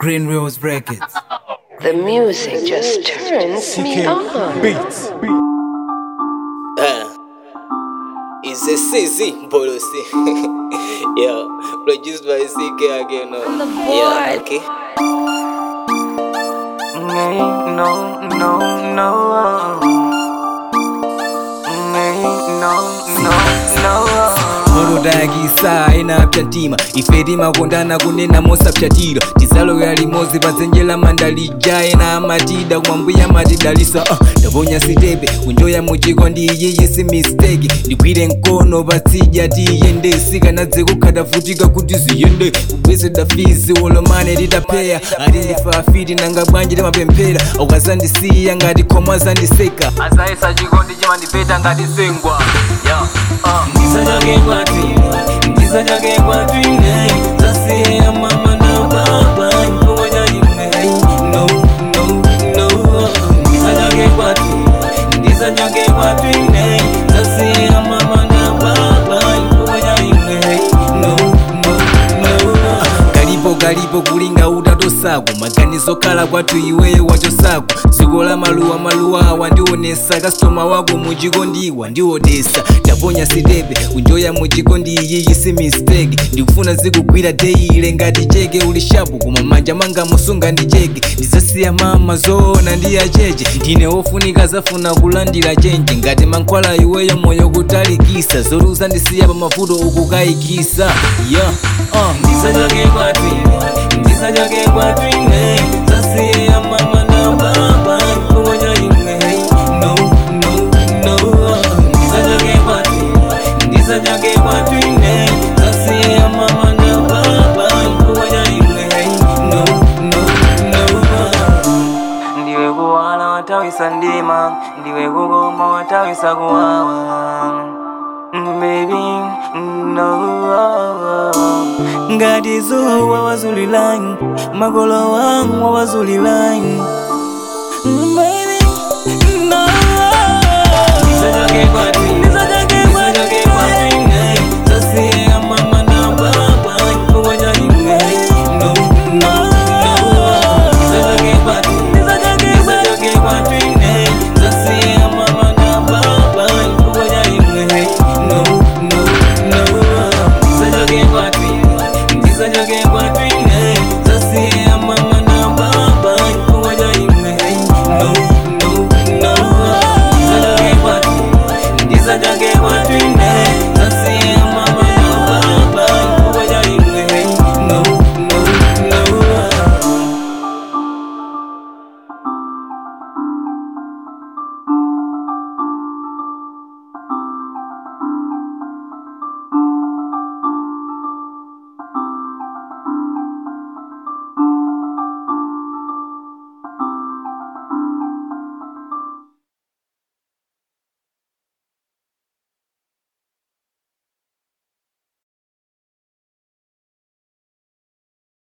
Green Rose Records. The music just turns me on. Beats. Uh, it's a CZ policy. yeah, produced by CK again. Uh. the Yeah, board. okay. No, no, no, no. No, no, no. oludagisa inapya ntima ife timakondana kunena mosapyatira tizalo ya limozi pazenjela mandalija ena amatida kumwambuya matidalisa uh, ndaponya sitepe kunjoya muchiko ndi iyiyi si mistake ndigwire mkono patsija tiyende sikanadze kukhata futika kuti ziyende kubwezeda fizi wolomane titapeya ati ndifa afiti nanga bwanji timapemphera ukazandisiya ngati khomwe azandiseka azayesa chikondi chimandipeta ngati sengwa yeah. uh. Ndisanyage kwatine, ndisanyage kwatine. Zasiya mama na baba, ngoja imwe. No, no, no. Ndisanyage kwatine, ndisanyage kwatine. Zasiya mama na baba, ngoja imwe. No, no, no. kalipo kalipo kulinga utatosako maganizo kala kwathu iweyo wachosako dziko la maluwa maluwa awa ndionesa kasitoma wako muchikondi ndiwodesa ndaponya sitepe kunjoya muchikondi iyiyi si mistake ndikufuna zikugwira deile ngati cheke uli shapu koma manja manga musunga ndi cheke ndizasiya mama zoona ndi acheche ndine wofunika zafuna kulandira chenje ngati mankhwala iweyo moyo kutalikisa zoluza ndisiya pa mavuto ukukayikisa yeah, uh. Ndisanyage kwatine, ndisanyage kwatine. Zasiya mama na baba, ngoja imwe. No, no, no. Ndisanyage kwatine, ndisanyage kwatine. Zasiya mama na baba, ngoja imwe. No, no, no. Ndiwe kuwala watawisa ndima, ndiwe kugoma watawisa kuwawa. Baby, no ngati zuwa wazulilani makolo wangu wazulilani Baby, no Ndisanyage kwati